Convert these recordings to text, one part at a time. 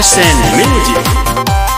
SN Music.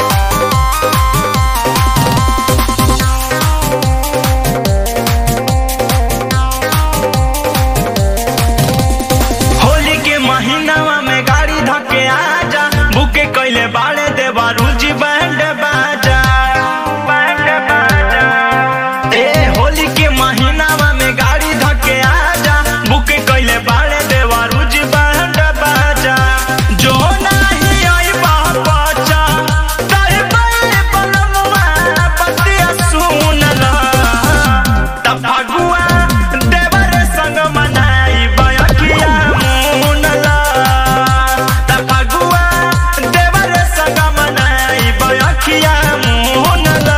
Holi के महीनावा में गाड़ी धके आजा बुके कइले बाड़े देवा रुचि बैंड बाजा बैंड बाजा ए होली के महीनावा में गाड़ी धके आजा बुके कइले बाड़े देवा रुचि बैंड बाजा जो नाही आई बाचा तारे बड़े बलमुआ बतिया सुनला तब फगुआ देवर संग मनाई बयकिया मुनला तब फगुआ देवर संग मनाई बयकिया मुनला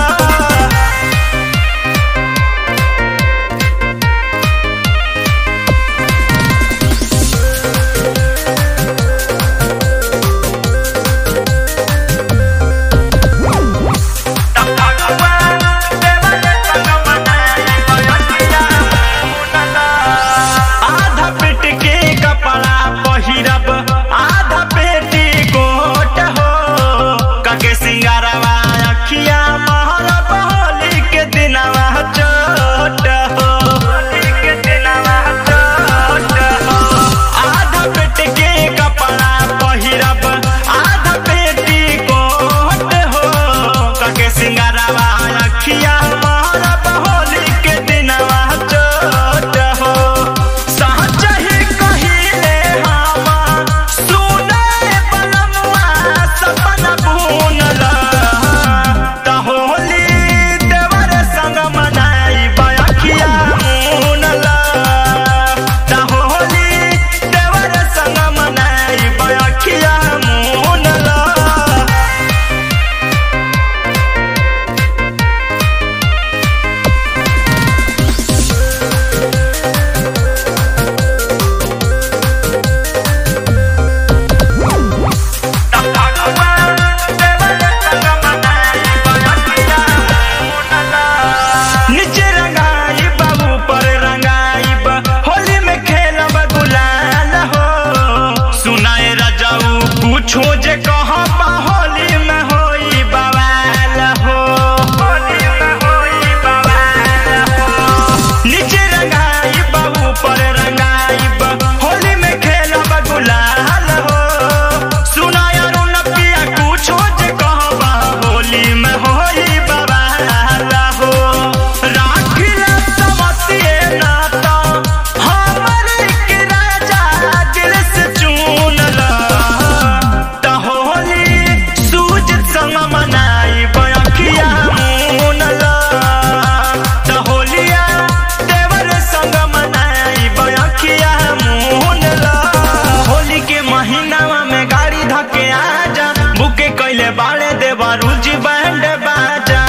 आधा पेट के कपड़ा पहिरब आधा पेटी कोट हो कके सिंगारवा अखिया महरब होली के दिनवा चोट हो होली के दिनवा चोट हो आधा पेट के कपड़ा पहिरब आधा पेटी कोट हो कके सिंगारवा अखिया महरब होली के दिनवा चोट हो सहजहि कहिले हामा सुने बलमुआ सपना बुनला त होली देवर संग मनाई बयखिया मुनला त होली देवर संग मनाई बयखिया मुनला नीचे रंगाई बाबू पर रंगाई होली में खेलब गुलाल हो सुनाए रजाऊ पूछो जे कहाँ बा होली में होई बवाल हो होली में होई बवाल हो नीचे रंगाई बाबू पर रंगाई होली में खेलब गुलाल हो सुनाया रुन पिया पूछो जे कहाँ बा होली में होई बवाल हो राखिला समतिए नाता हमरे के राजा दिल से चुनला त होली सूझ संग मनाई बयखिया मुनला त होलिया देवर संग मनाई बयखिया मुनला होली के महीनावा में गाड़ी धके आजा बुके कइले बाड़े देवा रुचि बैंड बाजा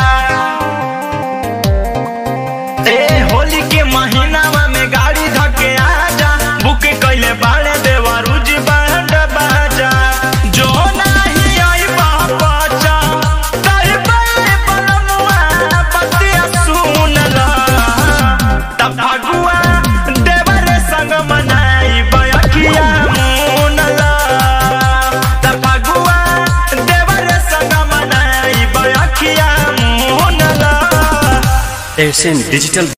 ए होली के महीनावा में गाड़ी धके आजा बुके कइले बाड़े देवा रुचि बैंड बाजा जो नाही आई बाचा तारे बड़े बलमुआ बतिया सुनला तब फगुआ देवर संग मनाई बयखिया मुनला तब फगुआ देवर संग मनाई बयखिया मुनला SN Digital